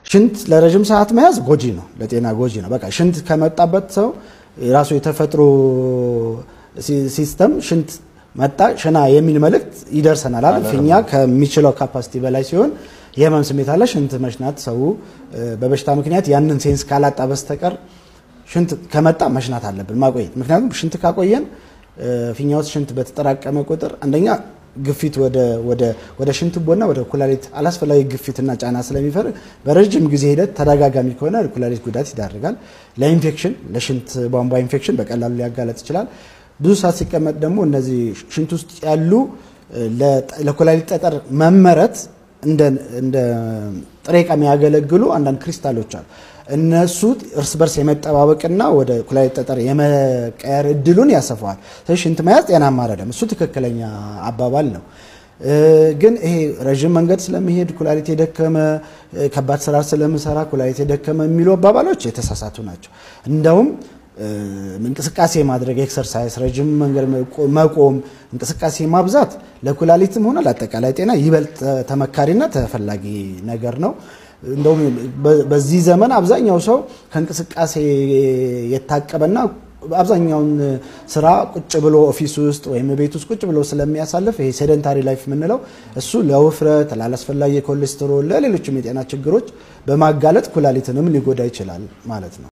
ሽንት ለረዥም ሰዓት መያዝ ጎጂ ነው፣ ለጤና ጎጂ ነው። በቃ ሽንት ከመጣበት ሰው የራሱ የተፈጥሮ ሲስተም ሽንት መጣ ሽና የሚል መልእክት ይደርሰናል አይደል? ፊኛ ከሚችለው ካፓሲቲ በላይ ሲሆን የህመም ስሜት አለ። ሽንት መሽናት ሰው በበሽታ ምክንያት ያንን ሴንስ ካላጣ በስተቀር ሽንት ከመጣ መሽናት አለብን ማቆየት። ምክንያቱም ሽንት ካቆየን ፊኛ ውስጥ ሽንት በተጠራቀመ ቁጥር አንደኛ ግፊት ወደ ሽንት ቦና ወደ ኩላሊት አላስፈላጊ ግፊትና ጫና ስለሚፈር በረጅም ጊዜ ሂደት ተደጋጋሚ ከሆነ ኩላሊት ጉዳት ይዳርጋል። ለኢንፌክሽን ለሽንት ቧንቧ ኢንፌክሽን በቀላሉ ሊያጋለጥ ይችላል። ብዙ ሰዓት ሲቀመጥ ደግሞ እነዚህ ሽንት ውስጥ ያሉ ለኩላሊት ጠጠር መመረት እንደ ጥሬ ዕቃ የሚያገለግሉ አንዳንድ ክሪስታሎች አሉ። እነሱ እርስ በርስ የመጠባበቅና ወደ ኩላሊት ጠጠር የመቀየር እድሉን ያሰፋዋል። ስለዚህ ሽንት መያዝ ጤናማ አይደለም። እሱ ትክክለኛ አባባል ነው። ግን ይሄ ረዥም መንገድ ስለሚሄድ ኩላሊት የደከመ ከባድ ስራ ስለምሰራ ኩላሊት የደከመ የሚሉ አባባሎች የተሳሳቱ ናቸው። እንደውም እንቅስቃሴ ማድረግ ኤክሰርሳይዝ፣ ረጅም መንገድ መቆም፣ እንቅስቃሴ ማብዛት ለኩላሊትም ሆነ ለአጠቃላይ ጤና ይበልጥ ተመካሪና ተፈላጊ ነገር ነው። እንደውም በዚህ ዘመን አብዛኛው ሰው ከእንቅስቃሴ የታቀበና አብዛኛውን ስራ ቁጭ ብሎ ኦፊስ ውስጥ ወይም ቤት ውስጥ ቁጭ ብሎ ስለሚያሳልፍ ይሄ ሴደንታሪ ላይፍ የምንለው እሱ ለውፍረት፣ ላላስፈላጊ ኮሌስትሮል፣ ለሌሎችም የጤና ችግሮች በማጋለጥ ኩላሊትንም ሊጎዳ ይችላል ማለት ነው።